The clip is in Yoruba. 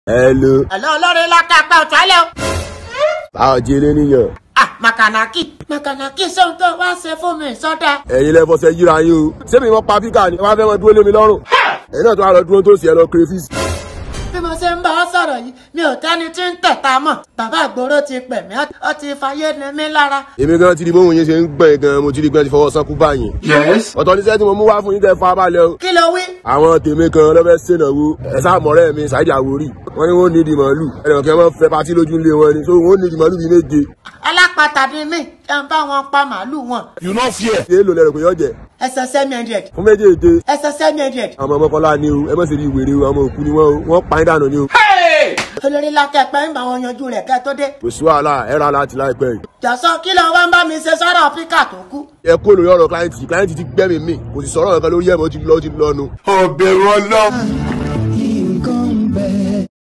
Hello. Hello, olórí lọ́kà pa ọ̀tọ́lẹ̀ o. Báwo jí ilé níyàn? Ah, Makanaki. Makanaki sóhun tó wá ṣe fún mi sọ́dà. Ẹ̀yin lẹ fọṣẹ yíra yín o. Ṣé mi wọ́n pa píkà ni? Wọ́n á fẹ́ mọ dúró lé mi lọ́rùn. Ẹ̀yin náà tó wá lọ dúró tó sì ẹ lọ crayfish. Bí mo ṣe ń bá ọ sọ̀rọ̀ yìí, mi ò tẹ́ni tí ń tẹ̀ta mọ̀. Bàbá àgbòrò ti pẹ̀ mí, ó ti fayé ni mí lára. Èmi gan ti di bóun yín ṣe ń gbọ̀n gan mo ti di gan ti fọwọ́ sánkú báyìí. Yes. Ọ̀tọ̀ níṣẹ́ tí mo mú wá fún yín kẹ́ fa balẹ̀ o. Kí ló wí? Àwọn tèmi kan lọ́fẹ́ ṣènàwó. Ẹ sáà mọ̀rẹ́ mi Ṣáìdì Àwórì. Wọ́n ní wọ́n ní ìdì màálù. Ẹnìkan kẹ́ wọ́n fẹ́ patí lójú ńlé wọn ni. So wọ́n ní ìdì màálù bíi méje. Alápatà ni mí, ẹ ń bá wọn pa màálù wọn. You not fear. Ṣé èlò lẹ́rù pé yọ jẹ? Ẹsẹ̀ seven hundred. Fún méjèèjì. Ẹsẹ̀ seven hundred. Àwọn ọmọ Kọ́lá ni o. Ẹ mọ̀ sí rí ìwèrè o. Àwọn òkú ni wọ́n o. Wọ́n pa yín dànù ni o. Hey! Olórí lọ́kà pẹ́ ń bá wọn yanjú rẹ̀ kẹ́ tó dé. Kò sí wàhálà ẹ ra láti láìpẹ́ yìí. Jọ̀sọ́ kí ló wá ń bá mi ṣe sọ́rọ̀ píkà tó kú? Ẹ kó lórí ọ̀rọ̀ kíláyìntì. Kíláyìntì ti gbẹ́mìí mi. Kò sì sọ̀rọ̀ kankan lórí ẹ̀ mọ́ ó ti lọ ó ti lọ nu. Ọ̀bẹ̀rù ọlọ́run.